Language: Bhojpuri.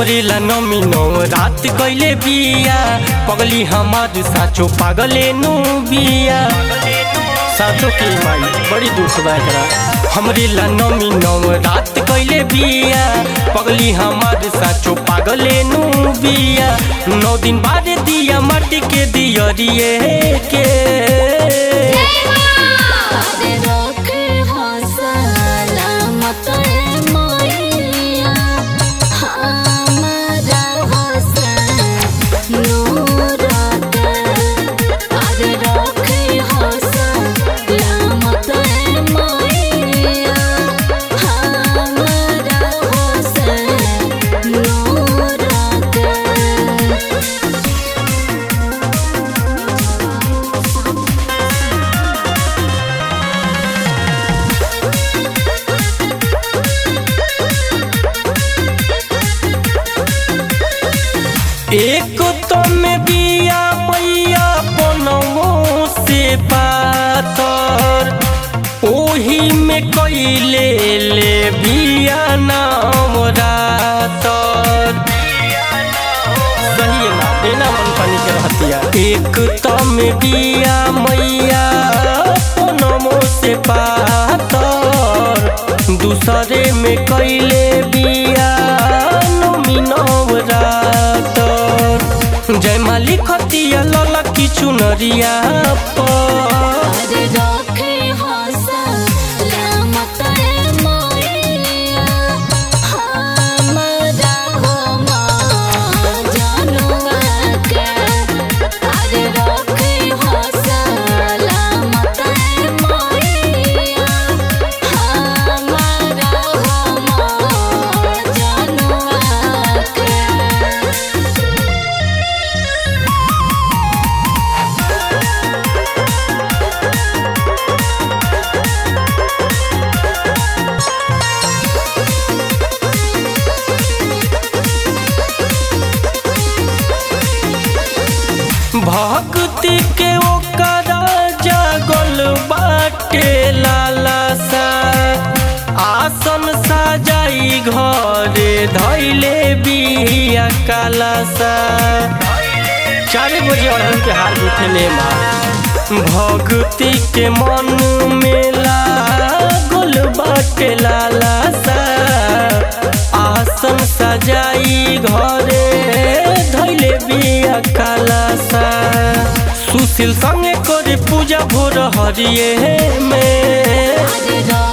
हमरे ला नमी नौ रात कैले बिया पगली हमार साचो पागले नु बिया साचो के माई बड़ी दुख बा एकरा हमरे ला नमी नौ रात कैले बिया पगली हमार साचो पागले नु बिया नौ दिन बाद दिया माटी के दियरिए के अरे रखे हो सलामत है मैया हमारा हसन नूर के अरे रखे हो सलामत है मैया हमारा हसन नूर के एक तो में बिया मैया बनमो से पातर ओही में कैले ले बिया नाम रातर सही है ना बिना मन पानी के रहतिया एक तो में बिया मैया बनमो से पातर दूसरे में कैले बिया नमी रातर जय मालिक हतिया लला की चुनरिया पर अरे रखे हो सलामत है मैया हमारा हो माँ जनुआ के अरे रखे हो सलामत है मैया हमारा हो माँ जनुआ के भक्ति के ओकरा जागल बाटे लालसा आसन सजाई घरे धैले बिया कालसा चार बजे अड़हन के हाल उठले माँ भक्ति के मन में लागल बाटे लालसा आसन सजाई घरे धैले बिया कालसा सुशील संगे करे पूजा भोर हरिये में अरे